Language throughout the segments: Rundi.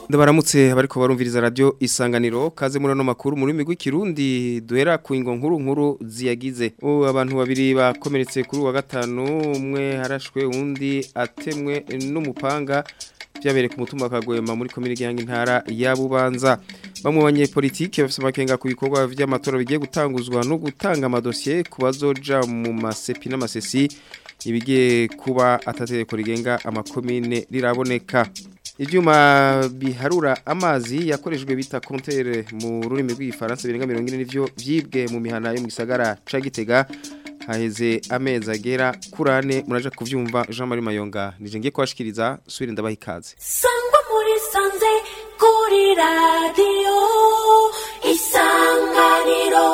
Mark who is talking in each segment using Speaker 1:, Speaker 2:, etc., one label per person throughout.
Speaker 1: ndabaramutse bariko barumviriza radio isanganiro kaze muri no makuru muri migwi kirundi duhera ku ingo nkuru nkuru ziyagize o abantu babiri bakomeretse kuri wa gatanu umwe harashwe undi atemwe n'umupanga byabereye ku mutumba kagwema muri komine gihanga intara ya Bubanza bamwe banyepolitike bafite amakenga ku bikorwa vy'amatora bigiye gutanguzwa no gutanga amadosiye ku bazoja mu masepi n'amasesi ibigiye kuba atategeko rigenga amakomine riraboneka ibyuma biharura amazi yakoreshejwe bita kontere mu rurimi rw'igifaransa birenga mirongo ine n'ivyo vyibwe mu mihana yo mu gisagara ca Gitega haheze amezi agera kuri ane muraja kuvyumva Jean Marie Mayonga nije ngiye kwashikiriza subire ndabaha ikaze
Speaker 2: sangwa muri sanze kuri radio isanganiro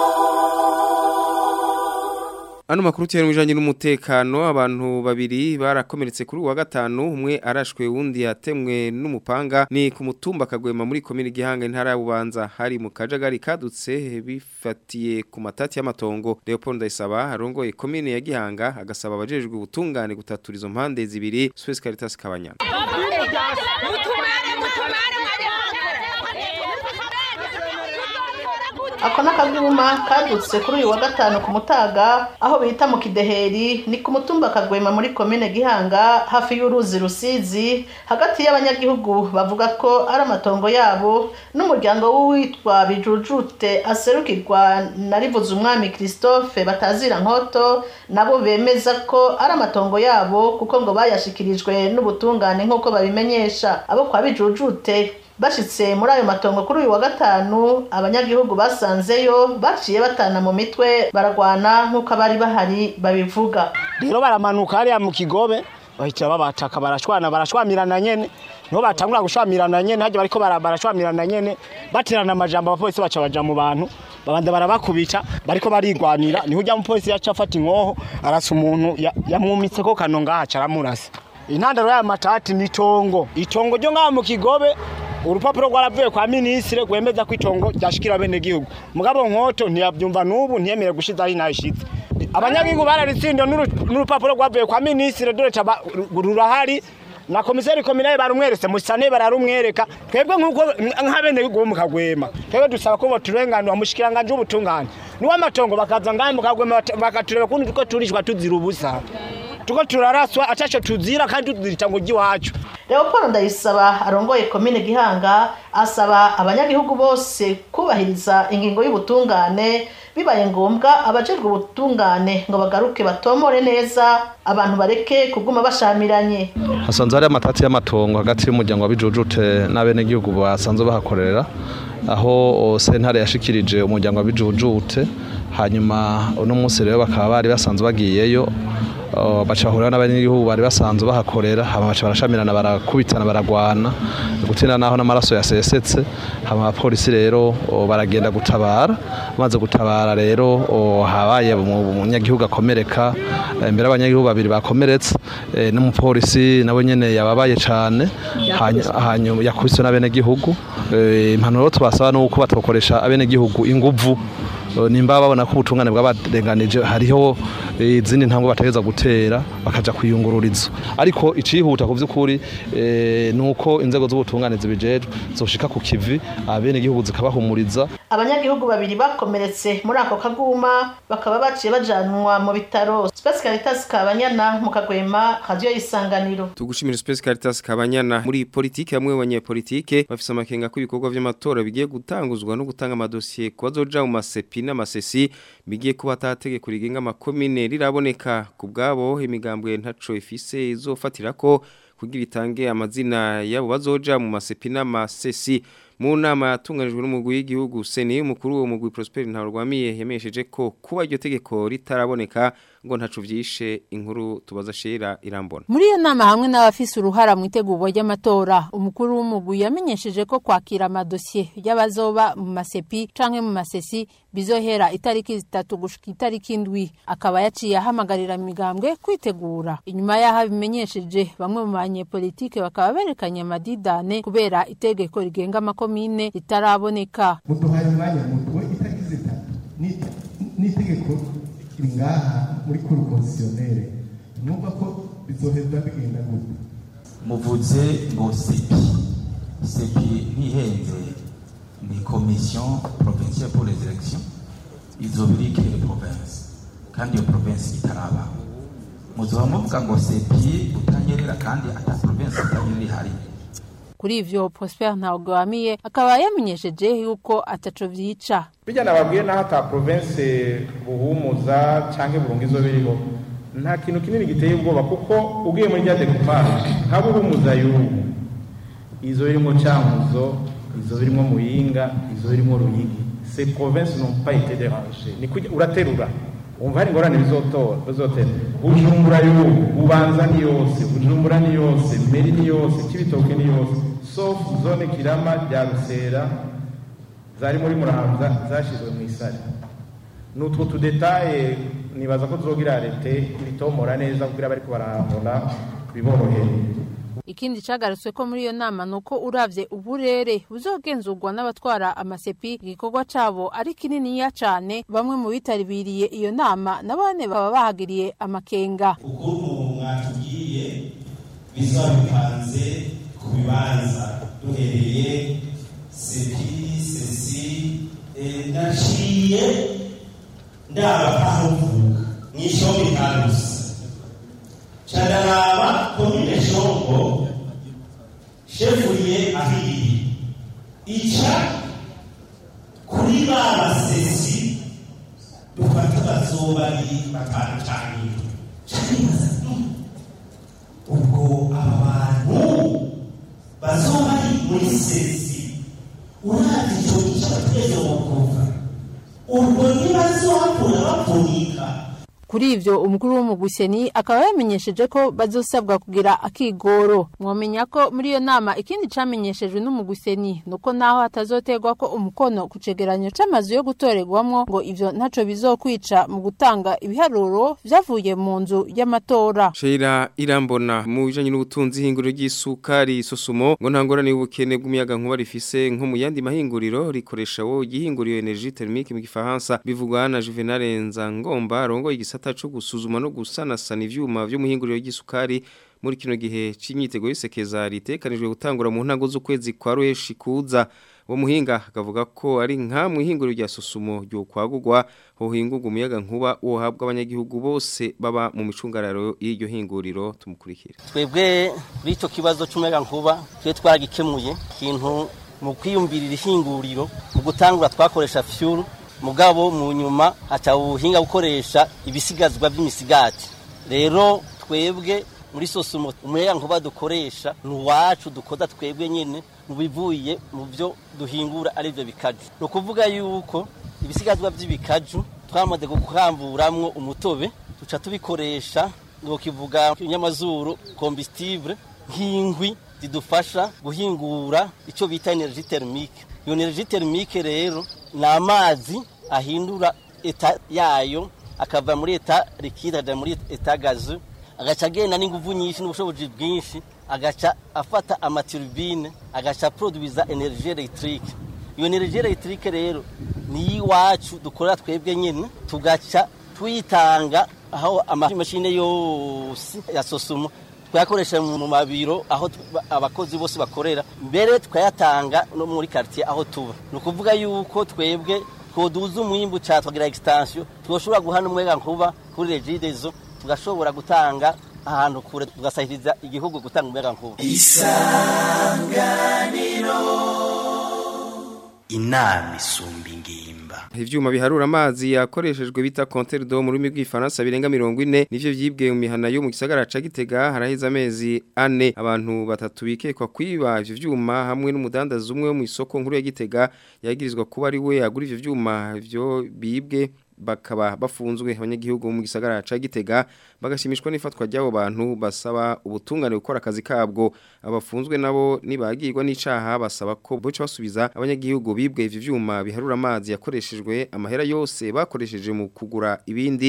Speaker 1: Ano makuru tiyari mwijanye n'umutekano abantu babiri barakomeretse kuri wa gatanu umwe arashwe wundi yatemwe n'umupanga ni ku mutumba kagwema muri komine gihanga intara ya Bubanza hari mu kajagari kadutse bifatiye ku matati y'amatongo Leopold Ndayisaba arongoye komine ya Gihanga agasaba abajejwe ubutungane gutatura izo mpande zibiri Suez Caritas Kabanya
Speaker 3: ako n'akaguma kadutse kuri uyu wa gatanu ku mutaga aho bita mu kideheri ni ku mutumba kagwema muri komine gihanga hafi y'uruzi rusizi hagati y'abanyagihugu bavuga ko ari amatongo yabo n'umuryango w'uwitwa bijujute aserukirwa na rivuze umwami christophe batazira nkoto nabo bemeza ko ari amatongo yabo kuko ngo bayashikirijwe n'ubutungane nk'uko babimenyesha abo kwa bijujute bashitse muri ayo matongo kuri uyu wa gatanu abanyagihugu basanzeyo baciye batana mu mitwe baragwana nk'uko abari bahari babivuga
Speaker 4: rero baramanuka hariya mu kigobe bahita babataka barashwana barashwamirana nyene niho batangura gushwamirana nyene hajya bariko barashwamirana nyene baterana amajambo abapolisi baca baja mu bantu babanda barabakubita bariko barigwanira niho ujya mupolisi yaca afata inkoho arasa umuntu yamwumitseko kano ngaha aca aramurasa intandaro y'aya matati ni itongo itongo ryo ngaha mu kigobe urupapuro rwaravuye kwa minisitiri rwemeza ko itongo ryashikira bene gihugu mugabo nkoto ntiyabyumva n'ubu ntiyemere gushiza ari nashitse abanyagihugu bararitsinda n'urupapuro rwavuye kwa minisitiri dore rurahari na komiseri kominaye barumweretse musane bararumwereka twebwe nk'uko nk'abene gihugu mu kagwema twebwe dusaba ko boturenganura mushikiranganje ubutungane niwo amatongo bakaza ngahe mu kagwema bakatureba kundi ko turishwa tuzira ubusa tuko turaraswa ataco tuzira kandi tuzirita ngo giwacu
Speaker 3: Leopold Ndayisaba arongoye komine Gihanga asaba abanyagihugu bose kubahiriza ingingo y'ubutungane bibaye ngombwa abajejwe ubutungane ngo bagaruke batomore neza abantu bareke kuguma bashamiranye
Speaker 5: hasanzwe hari amatati y'amatongo hagati y'umuryango wa bijujute n'abenegihugu basanzwe bahakorera aho sentare yashikirije umuryango wa bijujute hanyuma uno munsi rero bakaba bari basanzwe bagiyeyo bacahurira n'abanyagihugu bari basanzwe bahakorera hama baca barashamirana barakubitana baragwana gutina naho n'amaraso yasesetse hama abapolisi rero baragenda gutabara maze gutabara rero habaye umunyagihugu akomereka imbere y'abanyagihugu babiri bakomeretse n'umupolisi nawe nyene yababaye cane hanyuma yakubiswe n'abenegihugu impanuro tubasaba nuko batokoresha abenegihugu inguvu nimba babona ko ubutungane bw'abarenganije hariho izindi ntambwe bategeza gutera bakaja kwiyungururiza ariko icihuta ku vy'ukuri nuko inzego z'ubutungane zibijejwe zoshika ku kivi abene gihugu zikabahumuriza
Speaker 3: abanyagihugu babiri bakomeretse muri ako kaguma bakaba baciye bajanwa mu bitaro Space Caritas Kabanyana mu kagwema radio isanganiro
Speaker 1: tugushimira Space Caritas Kabanyana muri politike hamwe abanyepolitike bafise amakenga ko ibikorwa vy'amatora bigiye gutanguzwa no gutanga amadosiye ku bazoja mu masepi n'amasesi bigiye kuba atategeko rigenga amakomine riraboneka ku bwabo imigambwe ntaco ifise izofatira ko kugira itange amazina yabo bazoja mu masepi n'amasesi mu nama yatunganijwe n'umugwi w'igihugu seni umukuru wo mugwi Prosper Ntarwamiye yamesheje ko kuba iryo tegeko ritaraboneka ngo ntacu vyishe inkuru tubaza shera irambona
Speaker 6: muri iyo nama hamwe n'abafise uruhara mu itegurwa ry'amatora umukuru w'umugwi yamenyesheje ko kwakira amadosiye y'abazoba mu masepi canke mu masesi bizohera itariki zitatu gushika itariki indwi akaba yaciye ahamagarira imigambwe kwitegura inyuma y'aho abimenyesheje bamwe mu banyepolitike bakaba berekanye amadidane kubera itegeko rigenga amakomine ritaraboneka
Speaker 7: muduhaye umwanya mutuwe itariki zitatu n'itegeko riri ngaha muri kuru konsiyonere numva ko bizoheza bigenda gute
Speaker 8: muvuze ngo sipi sepi ntihenze ni commission provinciale pour les élections izoba iri kere province kandi iyo province itarabaho muzoba muvuga ngo sepi utanyerera kandi ata province itanyerera ihari
Speaker 6: kuri ivyo Prosper Ntawugwamiye akaba yamenyesheje yuko ataco vyica
Speaker 9: bijya nababwiye naho ata province buhumuza canke burunga izo biriho nta kintu kinini giteye ubwoba kuko ugiye muri rya decoupage nka buhumuza y'ubu izo birimo cankuzo izo birimo muyinga izo birimo ruyigi ces provinces n'ont pas été dérangées ni kujya uraterura umva hari ingorane bizotora bizotera bujumbura y'ubu bubanza ni yose bujumbura ni yose meri ni yose kibitoke ni yose sauf zone kirama rya rusera zari muri muramvya zashizwe mu isare nutwo tudetaye nibaza ko tuzogira lete bitomora neza kugira bariko barahambona biboroheye
Speaker 6: ikindi cagarutswe ko muri iyo nama nuko uravye uburere buzogenzurwa n'abatwara amasepi igikorwa cabo ari kininiya cane bamwe mu bitabiriye iyo nama nabone baba bahagiriye amakenga
Speaker 10: ukuntu mwatubwiye bizaba bipanze ku bibanza duhereye sepi sesi ndaciye ndaba aho mvuka mw'ishombe karusi candaraba komine shombo shefuriye ahiriye ica kuri ba basesi dufata bazoba ari batanu canke canibaza ubwo aba bantu bazoba ari muri sesi uravye ico gica bategerezwa kuvuga ubwo ntibazohakura bavunika
Speaker 6: kuri ivyo umukuru w'umuguseni akaba yamenyesheje ko bazosabwa kugira akigoro mwomenya ko muri iyo nama ikindi camenyeshejwe n'umuguseni nuko naho hatazoterwa ko umukono ku cegeranyo c'amazu yo gutorerwamwo ngo ivyo ntaco bizokwica mu gutanga ibiharuro vyavuye mu nzu y'amatora
Speaker 1: Sheila irambona mu bijanye n'ubutunzi hinguriro ry'isukari sosumo ngo ntangorane y'ubukene bw'umuyaga nkuba rifise nko mu yandi mahinguriro rikoresha wo igihinguriro energie thermique mu gifaransa bivugwa na Juvenal Nzangomba rongo igisa igisata cyo gusuzuma no gusanasana ivyuma vyo muhinguriro y'isukari muri kino gihe c'imyitego y'isekeza ritekanijwe gutangura mu ntango z'ukwezi kwa Ruheshi kuza uwo muhinga akavuga ko ari nka muhinguriro rya susumo ryo kwagurwa hohingurwa umuyaga nkuba uhabwa abanyagihugu bose baba mu micungararo y'iryo hinguriro tumukurikire
Speaker 11: twebwe kuri ico kibazo c'umuyaga nkuba twe twaragikemuye ikintu mu kwiyumvirira ihinguriro mu gutangura twakoresha fuel mugabo mu nyuma haca ubuhinga gukoresha ibisigazwa by'imisigati rero twebwe muri sosumo umuyaga nkuba dukoresha ni uwacu dukoza twebwe nyine mu bivuye mu byo duhingura ari byo bikaju ni ukuvuga yuko ibisigazwa by'ibikaju twamaze gukamburamwo umutobe duca tubikoresha kivuga inyamazuru kombisitibure nk'inkwi zidufasha guhingura icyo bita energy thermique iyo energy thermique rero ni amazi ahindura eta yayo akava muri eta likide ajya muri eta gazu agaca agenda n'ingufu nyinshi n'ubushobozi bwinshi agaca afata amaturubine agaca produwiza energie electrique iyo energie electrique rero ni iwacu dukorera twebwe nyine tugaca tuyitanga aho amamashini yose ya sosumo twayakoresha mu mabiro aho abakozi bose bakorera mbere tukayatanga no muri quartier aho tuba ni ukuvuga yuko twebwe twoduza umwimbu cyane tukagira extension twoshobora guhana umwega nkuba kuri regidezo tugashobora gutanga ahantu kure tugasahiriza igihugu gutanga umwega nkuba
Speaker 12: isanganiro inama isumba ingimba
Speaker 1: ivyuma biharura amazi yakoreshejwe bita compteur d'eau mu rurimi rw'ifaransa birenga 40 nivyo vyibwe mu mihana yo mu gisagara ca Gitega haraheze amezi ane abantu batatu bikekwa kwiba ivyo vyuma hamwe n'umudandaza umwe wo mu isoko nkuru ya Gitega yagirizwa kuba ari we agura ivyo vyuma vyo bibwe bakaba bafunzwe abanyagihugu mu gisagara ca Gitega bagashimishwa n'ifatwa ry'abo bantu basaba ubutungane gukora akazi kabwo abafunzwe nabo nibagirwa n'icaha basaba ko boca basubiza abanyagihugu bibwe ivyo vyuma biharura amazi yakoreshejwe amahera yose bakoresheje mu kugura ibindi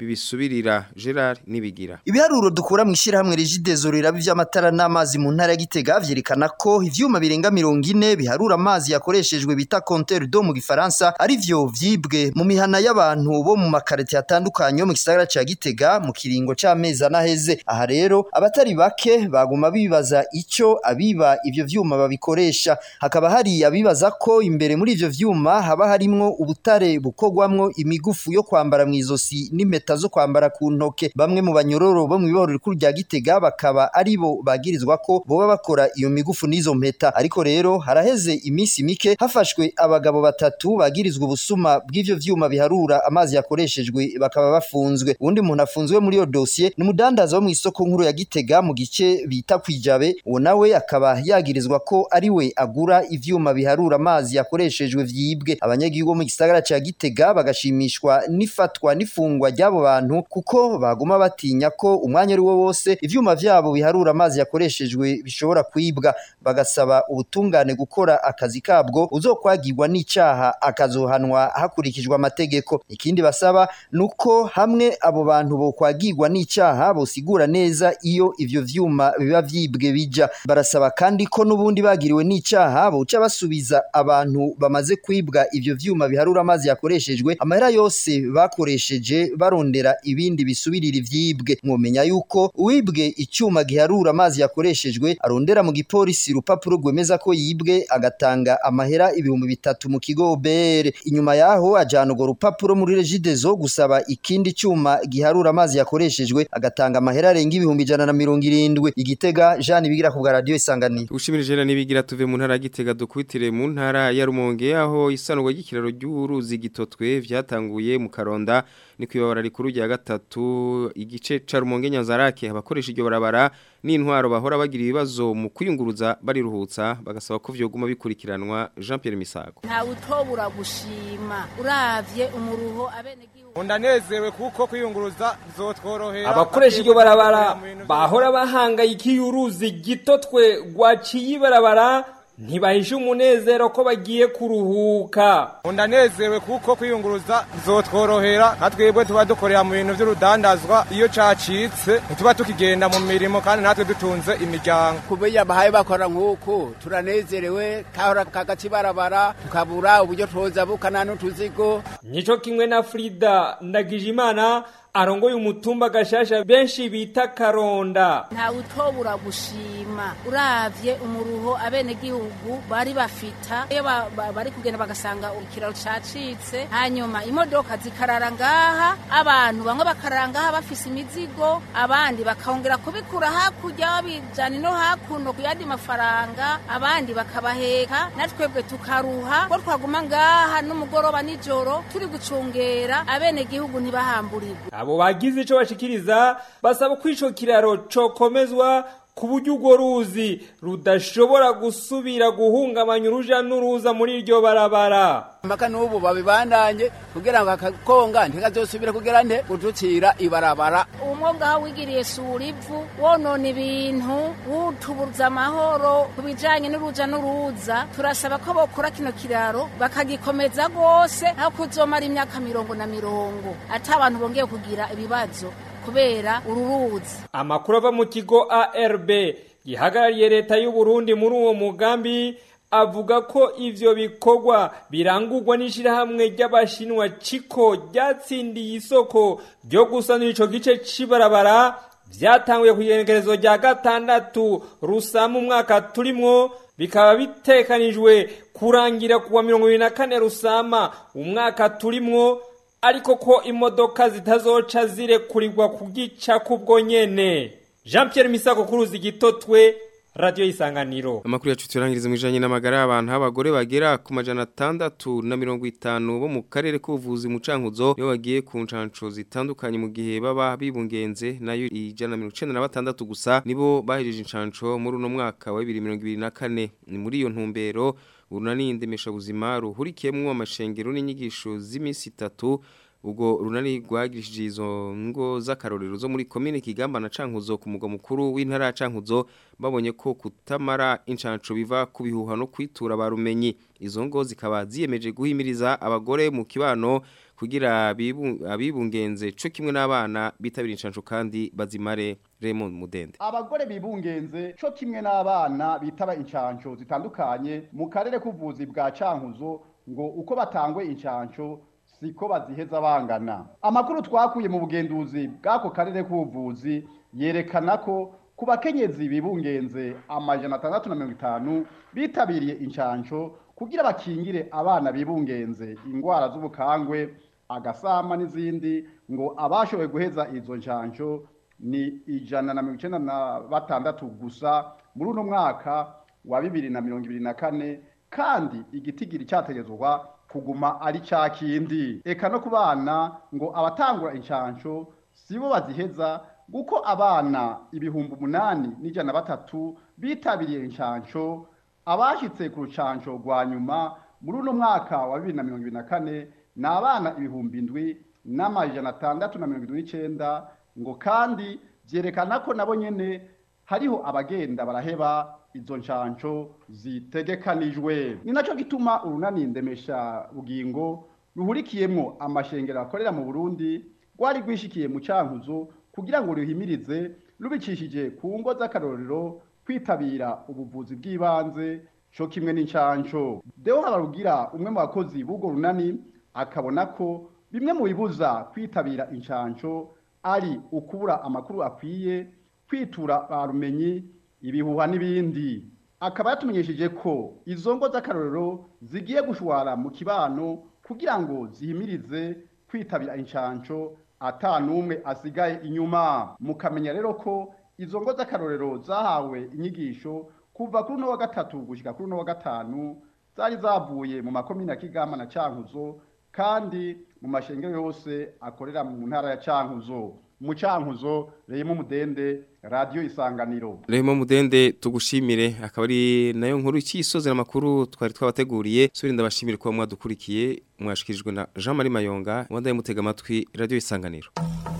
Speaker 1: bibisubirira Gerard Nibigira
Speaker 13: Ibiharuro dukura mu ishirahamwe Regideso riraba ivy'amatara n'amazi mu ntara ya Gitega vyerekana ko ivyuma birenga 40 biharura amazi yakoreshejwe bita compteur d'eau mu gifaransa ari vyo vyibwe mu mihana y'abantu bo mu makarite atandukanye mu gisagara ca Gitega mu kiringo c'amezi anaheze aha rero abatari bake baguma bibaza ico abiba ivyo vyuma babikoresha hakaba hari abibaza ko imbere muri ivyo vyuma haba harimwo ubutare bukogwamwo imigufu yo kwambara mu izosi n'impeta zo kwambara ku ntoke bamwe mu banyororo bo mu iboro rikuru rya Gitega bakaba aribo bagirizwa ko boba bakora iyo migufu n'izo mpeta ariko rero haraheze iminsi mike hafashwe abagabo batatu bagirizwa ubusuma bw'ivyo vyuma biharura amazi yakoreshejwe bakaba bafunzwe uwundi muntu afunzwe muri iyo dossier ni umudandaza wo mu isoko nkuru ya Gitega mu gice bita kwijabe uwo nawe akaba yagirizwa ko ari we agura ivyuma biharura amazi yakoreshejwe vyibwe abanyagihugu mu gisagara ca Gitega bagashimishwa n'ifatwa n'ifungwa ry'abo bantu kuko baguma batinya ko umwanya ari wo wose ivyuma vyabo biharura amazi yakoreshejwe bishobora kwibwa bagasaba ubutungane gukora akazi kabwo uzokwagirwa n'icaha akazohanwa hakurikijwe amategeko ikindi basaba nuko hamwe abo bantu bokwagirwa n'icaha bosigura neza iyo ivyo vyuma biba vyibwe bija barasaba kandi ko nubundi bagiriwe n'icaha boca basubiza abantu bamaze kwibwa ivyo vyuma biharura amazi yakoreshejwe amahera yose bakoresheje barondera ibindi bisubirira ivyibwe mwomenya yuko uwibwe icyuma giharura amazi yakoreshejwe arondera mu gipolisi rupapuro rwemeza ko yibwe agatanga amahera ibihumbi bitatu mu kigo BR inyuma yaho ajana urwo rupapuro muri Regideso gusaba ikindi cyuma giharura amazi yakoreshejwe agatanga amahera arenga ibihumbi ijana na mirongo irindwi igitega Jean bigira ku bwa radio isanganiro
Speaker 1: Ushimire Gerard Nibigira tuve mu ntara ya Gitega dukwitire mu ntara ya Rumonge aho isanurwa ry'ikiraro ry'uruzi gitotwe vyatanguye mu Karonda ni kwibabara rikuru rya gatatu igice ca Rumonge Nyanzarake abakoresha iryo barabara n'intwaro bahora bagira ibibazo mu kwiyunguruza bariruhutsa bagasaba ko vyoguma bikurikiranwa Jean Pierre Misago
Speaker 14: nta utobura gushima uravye umuruho abene
Speaker 15: Undanezewe kuko kwiyunguruza bizotworohera
Speaker 16: abakoresha iryo barabara bahora bahangayikiye uruzi gitotwe rwaciye ibarabara ntibahishe umunezero ko bagiye kuruhuka
Speaker 15: Undanezewe kuko kwiyunguruza bizotworohera nka twebwe tuba dukorera mu bintu by'urudandazwa iyo cacitse ntituba tukigenda mu mirimo kandi natwe dutunze imiryango
Speaker 17: kubiya bahaye bakora nk'uku turanezerewe kahora kagati barabara tukabura uburyo twoza bukana n'utuzigo
Speaker 16: nico kimwe na Frida Ndagijimana arongoye umutumba gashasha benshi bita karonda
Speaker 14: nta utobura gushima uravye umuruho abene gihugu bari bafita iyo ba- ba- bari kugenda bagasanga ikiraro cacitse hanyuma imodoka zikarara ngaha abantu bamwe bakarara ngaha bafise imizigo abandi bakongera kubikura hakurya babijana no hakuno ku yandi mafaranga abandi bakabaheka natwebwe tukaruha ko twaguma ngaha n'umugoroba nijoro turi gucungera abene gihugu ntibahamburirwe
Speaker 16: abo bagize ico bashikiriza basaba ko ico kiraro cokomezwa ku buryo urwo ruzi rudashobora gusubira guhungabanya uruja n'uruza muri iryo barabara
Speaker 17: mpaka n'ubu babibandanye kugira ngo akakonga ntikazosubire kugira nte gucukira ibarabara
Speaker 14: umwonga wigiriye sura ivu wonona ibintu wutubuza amahoro ku bijanye n'uruja n'uruza turasaba ko bokora kino kiraro bakagikomeza rwose aho kuzomara imyaka mirongo na mirongo ati abantu bongeye kugira ibibazo kubera uru ruzi
Speaker 16: amakuru ava mu kigo ARB gihagarariye leta y'u Burundi muri uwo mugambi avuga ko ivyo bikorwa birangurwa n'ishirahamwe ry'abashinwa Chiko ryatsindiye isoko ryo gusanura ico gice c'ibarabara vyatanguye ku igenekerezo rya gatandatu rusama umwaka turimwo bikaba bitekanijwe kurangira kuwa mirongo ibiri na kane rusama umwaka turimwo ariko ko imodoka zitazoca zirekurirwa kugica kubwo nyene Jean Pierre Misako kuruzi gitotwe radio isanganiro
Speaker 1: Amakuru yacu turangiriza mu ijanye n'amagara y'abantu abagore bagera ku majana atandatu na mirongo itanu bo mu karere k'ubuvuzi mu cankuzo nibo bagiye ku ncanco zitandukanye mu gihe baba bibungenze nayo ijana na mirongo icenda na batandatu gusa nibo bahejeje incanco muri uno mwaka wa bibiri mirongo ibiri na kane ni muri iyo ntumbero urunani ndemeshabuzima ruhurikiyemwo amashengero n'inyigisho z'iminsi itatu ubwo runani rwagirishije izo ngo z'akarorero zo muri komine Kigamba na Cankuzo ku mugwa mukuru w'intara ya Cankuzo babonye ko kutamara incanco biva ku bihuha no kwitura barumenyi izo ngo zikaba ziyemeje guhimiriza abagore mu kibano kugira abibu- abibungenze co kimwe n'abana bitabira incanco kandi bazimare Raymond Mudende
Speaker 18: abagore bibungenze co kimwe n'abana bitaba incanco zitandukanye mu karere k'ubuvuzi bwa cankuzo ngo uko batangwe incanco siko baziheza bangana amakuru twakuye mu bugenduzi bw'ako karere k'ubuvuzi yerekana ko ku bakenyezi bibungenze amajana atandatu na mirongo itanu bitabiriye incanco kugira bakingire abana bibungenze ingwara z'ubukangwe agasama n'izindi ngo abashoboye guheza izo ncanco ni ijana na mirongo icenda na batandatu gusa muri uno mwaka wa bibiri na mirongo ibiri na kane kandi igitigiri cyategezwa kuguma ari cya kindi eka no ku bana ngo abatangura incanco sibo baziheza kuko abana ibihumbi umunani n'ijana na batatu bitabiriye incanco abashyitse ku rucanco rwa nyuma muri uno mwaka wa bibiri na mirongo ibiri na kane ni abana ibihumbi indwi n'amajana atandatu na mirongo irindwi n'icenda ngo kandi byerekana ko nabo nyene hariho abagenda baraheba izo ncanco zitegekanijwe ni naco gituma urunani ndemesha bugingo ruhurikiyemwo amashengero akorera mu burundi rwari rwishikiye mu cankuzo kugira ngo ruhimirize rubicishije ku ngo z'akarorero kwitabira ubuvuzi bw'ibanze co kimwe n'incanco deo habarugira umwe mu bakozi b'urwo runani akabona ko bimwe mu bibuza kwitabira incanco ari ukubura amakuru akwiye kwitura ba rumenyi ibihuha n'ibindi akaba yatumenyesheje ko izo ngo z'akarorero zigiye gushwara mu kibano kugira ngo zihimirize kwitabira incanco ata n'umwe asigaye inyuma mukamenya rero ko izo ngo z'akarorero zahawe inyigisho kuva kuri uno wa gatatu gushika kuri uno wa gatanu zari zavuye mu makomine ya kigama na cankuzo kandi mu mashengero yose akorera mu ntara ya cankuzo mu cankuzo reyemo mudende radiyo isanganiro
Speaker 1: Raymond Mudende tugushimire akaba ari nayo nkuru ikisozera amakuru twari twabateguriye suri ndabashimire kuba mwadukurikiye mwashikirijwe na Jean Marie Mayonga wandaye mutega amatwi radio isanganiro